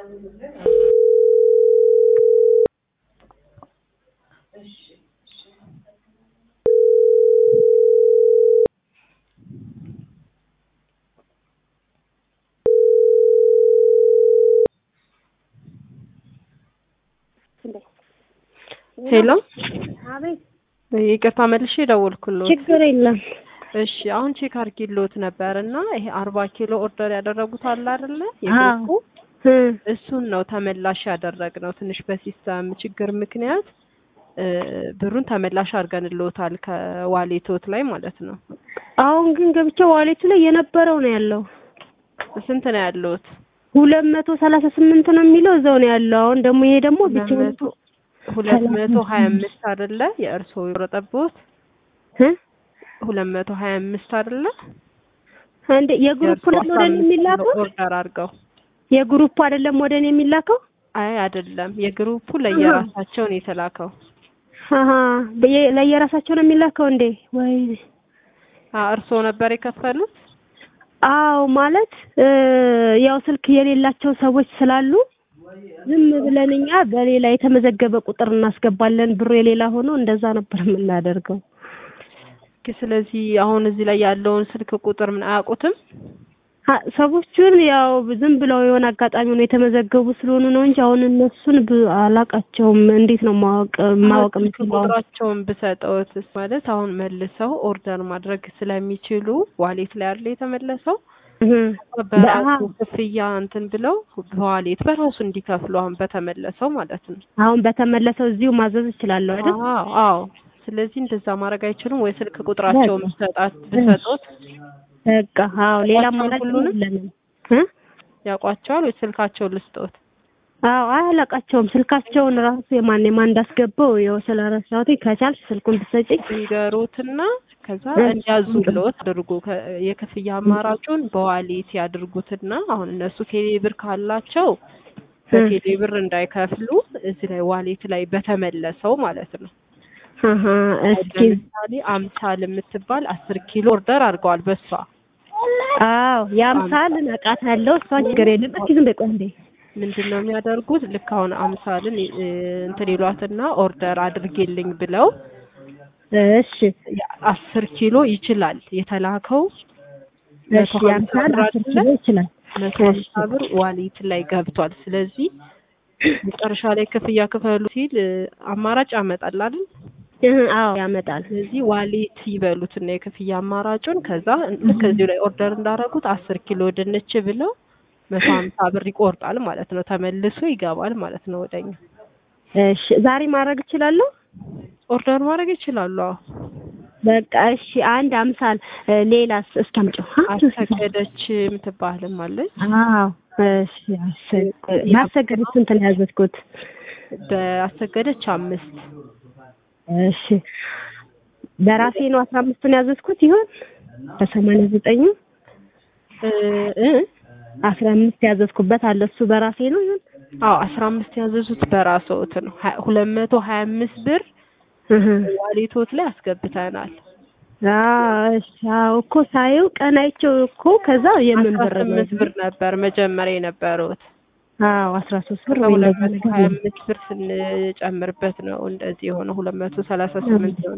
ሄሎ አቤት ይቅርታ መልሼ ደወልኩልዎት። ችግር የለም። እሺ አሁን ቼክ አድርጌልዎት ነበር እና ይሄ አርባ ኪሎ ኦርደር ያደረጉት አለ አይደለ? አዎ። የግሩፑ እ እሱን ነው ተመላሽ ያደረግነው። ትንሽ በሲስተም ችግር ምክንያት እ ብሩን ተመላሽ አድርገንልዎታል ከዋሌቶት ላይ ማለት ነው። አሁን ግን ገብቼ ዋሌቱ ላይ የነበረው ነው ያለው ስንት ነው ያለዎት? ሁለት መቶ ሰላሳ ስምንት ነው የሚለው እዛው ነው ያለው። አሁን ደግሞ ይሄ ደግሞ ሁለት ብቻውን መቶ ሁለት መቶ ሀያ አምስት አይደለ? የእርስዎ የቆረጠብዎት እ ሁለት መቶ ሀያ አምስት አይደለ? እንደ የግሩፕ የእርስዎ ነው አስራ ወደ እኔ አምስት የሚላከው ነው ኦርደር አድርገው የግሩፕ አይደለም ወደ እኔ የሚላከው። አይ አይደለም፣ የግሩፑ ለየራሳቸው ነው የተላከው። አሀ በየ- ለየራሳቸው ነው የሚላከው እንዴ? ወይ አ እርስዎ ነበር የከፈሉት? አዎ ማለት እ ያው ስልክ የሌላቸው ሰዎች ስላሉ ዝም ብለን እኛ በሌላ የተመዘገበ ቁጥር እናስገባለን። ብሩ የሌላ ሆኖ እንደዛ ነበር የምናደርገው። ኦኬ፣ ስለዚህ አሁን እዚህ ላይ ያለውን ስልክ ቁጥር ምን አያውቁትም? አ- ሰዎቹን ያው ዝም ብለው የሆነ አጋጣሚ ነው የተመዘገቡ ስለሆኑ ነው እንጂ አሁን እነሱን ብ- አላቃቸውም። እንዴት ነው ማወቅ ማወቅ ስልክ የምችለው? ቁጥራቸውን ብሰጠውትስ ማለት አሁን መልሰው ኦርደር ማድረግ ስለሚችሉ ዋሌት ላይ ያለ የተመለሰው እህ በራሱ ክፍያ እንትን ብለው በዋሌት በራሱ እንዲከፍሉ አሁን በተመለሰው ማለት ነው። አሁን በተመለሰው እዚሁ ማዘዝ እችላለሁ አይደል? አዎ አዎ። ስለዚህ እንደዛ ማድረግ አይችሉም ወይ? ስልክ ቁጥራቸውን ብሰጣት ብሰጡት በቃ አዎ፣ ሌላ ያውቋቸዋል ማለት ሁሉንም? የለንም እ ያውቋቸዋል ወይ? ስልካቸውን ልስጦት? አዎ አያላቃቸውም። ስልካቸውን ራሱ የማን የማን እንዳስገባው ያው ስለረሳሁት ከቻልሽ ስልኩን ብትሰጪኝ ይንገሩትና ከዛ እሺ። እንዲያዙ ብለውት አድርጉ። ከ- የክፍያ አማራጩን በዋሌት ያድርጉትና አሁን እነሱ ቴሌ ብር ካላቸው በቴሌ ብር እንዳይከፍሉ እዚህ ላይ ዋሌት ላይ በተመለሰው ማለት ነው። አሀ እስኪ ለምሳሌ አምሳል የምትባል አስር ኪሎ ኦርደር አድርገዋል በሷ አዎ የአምሳል አውቃታለሁ። እሷን ችግር የለም። እስኪ ዝም በይ ቆይ እንዴ ምንድን ነው የሚያደርጉት? ልክ አሁን አምሳልን እ፣ እንትን ይሏትና ኦርደር አድርጌልኝ ብለው እሺ አስር ኪሎ ይችላል የተላከው እሺ የአምሳል አስር ኪሎ ይችላል። መቶ ሀምሳ ብር ዋሌት ላይ ገብቷል። ስለዚህ መጨረሻ ላይ ክፍያ ክፈሉ ሲል እ፣ አማራጭ ያመጣል አይደል? እህ አዎ ያመጣል። ስለዚህ ዋሌት ይበሉትና የክፍያ አማራጩን ከዛ ልክ እዚሁ ላይ ኦርደር እንዳደረጉት አስር ኪሎ ድንች ብለው መቶ ሀምሳ ብር ይቆርጣል ማለት ነው። ተመልሶ ይገባል ማለት ነው ወደኛ። እሺ ዛሬ ማድረግ እችላለሁ? ኦርደር ማድረግ ይችላሉ። አዎ በቃ እሺ አንድ አምሳል እ፣ ሌላስ እስኪ አምጪው። አሰገደች የምትባልም አለች። አዎ እሺ አሰገ- ማሰገድ ስንት ነው ያዘዝኩት? በአሰገደች አምስት እሺ በራሴ ነው አስራ አምስቱን ያዘዝኩት ይሆን በሰማንያ ዘጠኙ እ እ አስራ አምስት ያዘዝኩበት አለ እሱ በራሴ ነው ይሆን አዎ አስራ አምስት ያዘዙት በራስዎት ነው። ሀ- ሁለት መቶ ሀያ አምስት ብር እህ ዋሌቶት ላይ አስገብተናል። አዎ እሺ አዎ እኮ ሳየው ቀን አይቼው እኮ ከዛ የምን አስራ ብር ነው ስምንት ብር ነበር መጀመሪያ የነበሩት። አዎ አስራ ሶስት ብር ወይ ከሁለት እንደዛ መቶ ነገር ሀያ ነው። አምስት ብር ስንጨምርበት ነው እንደዚህ የሆነ ሁለት መቶ ሰላሳ ስምንት የሆነ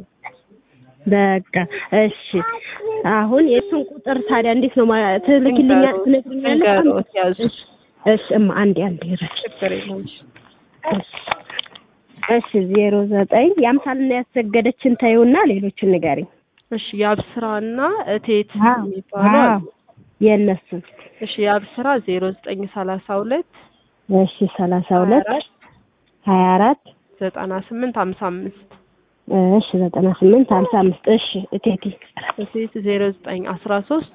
በቃ እሺ አሁን የእሱን ቁጥር ታዲያ እንዴት ነው ማ- ትልክልኛ ትነግሪኛለሽ? ንገሮት ያዙ። እሺ እሺ እማ አንዴ አንዴ ረሽ ችግር የለም። እሺ እሺ ዜሮ ዘጠኝ የአምሳልና ያሰገደችን ተይውና ሌሎችን ንገሪኝ። እሺ የአብስራና እቴት አዎ የሚባሉ አዎ አሉ። የእነሱን እሺ የአብስራ ዜሮ ዘጠኝ ሰላሳ ሁለት እሺ ሰላሳ ሁለት ሀያ አራት ዘጠና ስምንት ሀምሳ አምስት እሺ ዘጠና ስምንት ሀምሳ አምስት እሺ እቴቴ እቴት ዜሮ ዘጠኝ አስራ ሶስት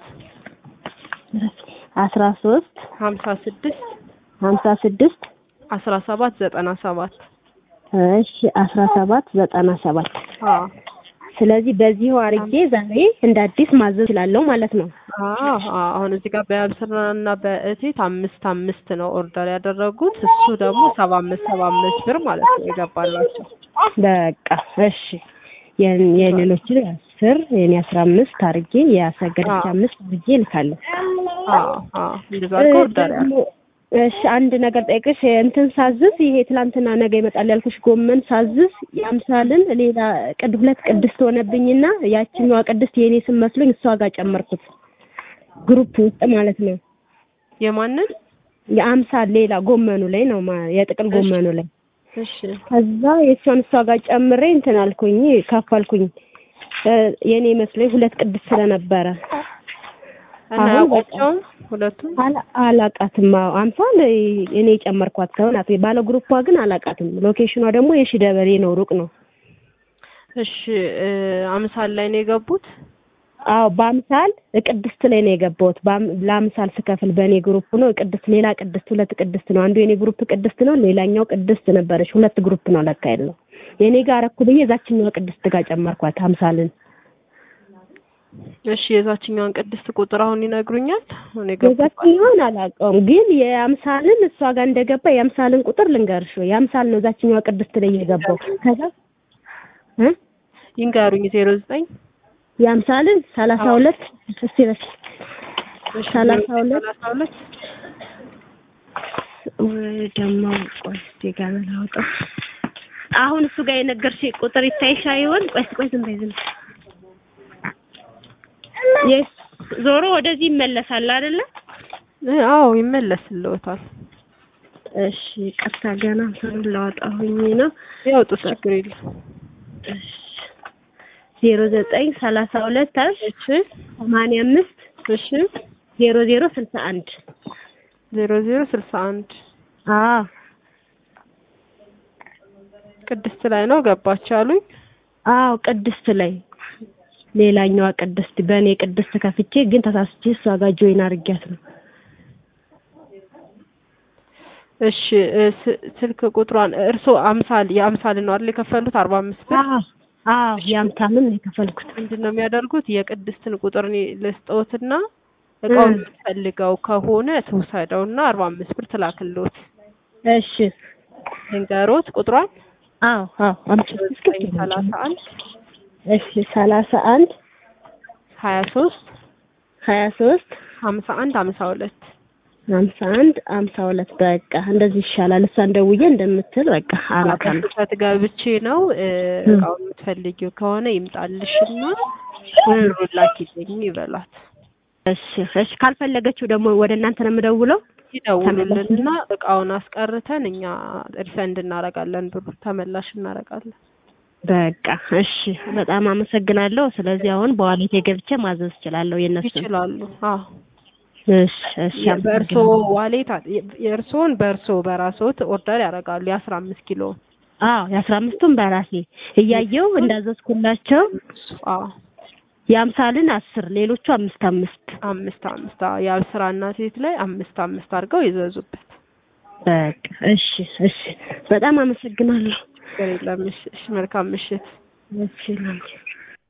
አስራ ሶስት ሀምሳ ስድስት ሀምሳ ስድስት አስራ ሰባት ዘጠና ሰባት እሺ አስራ ሰባት ዘጠና ሰባት አዎ ስለዚህ በዚሁ አርጌ ዛሬ እንደ አዲስ ማዘዝ እችላለሁ ማለት ነው። አዎ አዎ። አሁን እዚህ ጋር በአብስራና በእቴት አምስት አምስት ነው ኦርደር ያደረጉት። እሱ ደግሞ ሰባ አምስት ሰባ አምስት ብር ማለት ነው የገባላቸው። በቃ እሺ የን- የሌሎችን አስር የኔ አስራ አምስት አርጌ የአሰገደች አዎ። አምስት አርጌ እልካለሁ። አዎ አዎ። እንደዛ አድርገው ኦርደር ያሉ ደግሞ እሺ አንድ ነገር ጠይቅሽ እንትን ሳዝዝ ይሄ ትላንትና ነገ ይመጣል ያልኩሽ ጎመን ሳዝዝ የአምሳልን ሌላ ቅድ ሁለት ቅድስት ሆነብኝና ያችኛዋ ቅድስት የኔ ስም መስሎኝ እሷ ጋር ጨመርኩት ግሩፕ ውስጥ ማለት ነው። የማንን? የአምሳል ሌላ ጎመኑ ላይ ነው ማ- የጥቅል ጎመኑ ላይ እሺ ከዛ የእሷን እሷ ጋር ጨምሬ እንትን አልኩኝ ከፈልኩኝ እ የኔ መስሎኝ ሁለት ቅድስት ስለነበረ እና አሁን ያውቋቸውም ሁለቱም አላ- አላቃትም። አዎ አምሳል እኔ የጨመርኳት ሰው ናት። ባለ ግሩፕዋ ግን አላቃትም። ሎኬሽኗ ደግሞ የሺ ደበሌ ነው፣ ሩቅ ነው። እሺ እ አምሳል ላይ ነው የገቡት። አዎ በአምሳል ቅድስት ላይ ነው የገባሁት። በአም- ለአምሳል ስከፍል በእኔ ግሩፕ ነው ቅድስት፣ ሌላ ቅድስት፣ ሁለት ቅድስት ነው። አንዱ የኔ ግሩፕ ቅድስት ነው፣ ሌላኛው ቅድስት ነበረች። ሁለት ግሩፕ ነው ለካ ያለው። የኔ ጋር አረኩ ብዬ እዛችኛዋ ቅድስት ጋር ጨመርኳት አምሳልን። እሺ የዛችኛዋን ቅድስት ቁጥር አሁን ይነግሩኛል። አሁን የገቡት የዛችኛዋን አላውቀውም፣ ግን የአምሳልን እሷ ጋር እንደገባ የአምሳልን ቁጥር ልንገርሽ። የአምሳል ነው እዛችኛዋ ቅድስት ላይ የገባው። ከዛ እ ይንገሩኝ። ዜሮ ዘጠኝ የአምሳልን ሰላሳ ሁለት እስቲ በስ ሰላሳ ሁለት ሰላሳ ሁለት ወይ ደግሞ ቆይ እስቲ ጋር ላውጣው። አሁን እሱ ጋር የነገርሽ ቁጥር ይታይሻ ይሆን? ቆይ እስቲ ቆይ ዝም በይ ዝም በይ። የስ ዞሮ ወደዚህ ይመለሳል አይደለ? እ አዎ ይመለስልዎታል። እሺ ቀጥታ ገና እንትኑን ላወጣሁኝ ነው። ያውጡት፣ ችግር የለም። እሺ ዜሮ ዘጠኝ ሰላሳ ሁለት አልሽ እሺ ሰማንያ አምስት እሺ ዜሮ ዜሮ ስልሳ አንድ ዜሮ ዜሮ ስልሳ አንድ አዎ ቅድስት ላይ ነው ገባች አሉኝ። አዎ ቅድስት ላይ ሌላኛዋ ቅድስት በእኔ ቅድስት ከፍቼ ግን ተሳስቼ እሷ ጋር ጆይን አድርጊያት ነው። እሺ እ ስ- ስልክ ቁጥሯን እርስዎ አምሳል የአምሳል ነው አይደል የከፈሉት አርባ አምስት ብር አዎ አዎ የአምሳልን ነው የከፈልኩት። ምንድን ነው የሚያደርጉት? የቅድስትን ቁጥር እኔ ልስጠዎትና እቃውን እ የምትፈልገው ከሆነ ትውሰደውና አርባ አምስት ብር ትላክልዎት። እሺ ልንገሮት ቁጥሯን አዎ አዎ አምጪ ዘጠኝ ሰላሳ አንድ እሺ ሰላሳ አንድ ሀያ ሶስት ሀያ ሶስት ሀምሳ አንድ ሀምሳ ሁለት ሀምሳ አንድ ሀምሳ ሁለት በቃ እንደዚህ ይሻላል። እሷን ደውዬ እንደምትል በቃ አላውቃለሁ። በስህተት ገብቼ ነው እ እ እቃውን የምትፈልጊው ከሆነ ይምጣልሽና እ ብሩን ላኪልኝ ይበላት። እሺ እሺ ካልፈለገችው ደግሞ ወደ እናንተ ነው የምደውለው። ይደውሉልንና እቃውን አስቀርተን እኛ ሪፈንድ እናደርጋለን፣ ብሩ ተመላሽ እናደርጋለን። በቃ እሺ በጣም አመሰግናለሁ። ስለዚህ አሁን በዋሌቴ ገብቼ ማዘዝ እችላለሁ የእነሱን። ይችላሉ። አዎ እሺ እሺ በእርሶ አመሰግናለሁ። ዋሌት የእርሶን በእርሶ በራስዎት ኦርደር ያደርጋሉ የአስራ አምስት ኪሎ አዎ የአስራ አምስቱን በራሴ እያየው እንዳዘዝኩላቸው አዎ የአምሳልን አስር ሌሎቹ አምስት አምስት አምስት አምስት አዎ የአብስራና ሴት ላይ አምስት አምስት አድርገው ይዘዙበት። በቃ እሺ እሺ በጣም አመሰግናለሁ። ችግር የለም። እሺ፣ እሺ፣ መልካም ምሽት። እሺ ላንቺ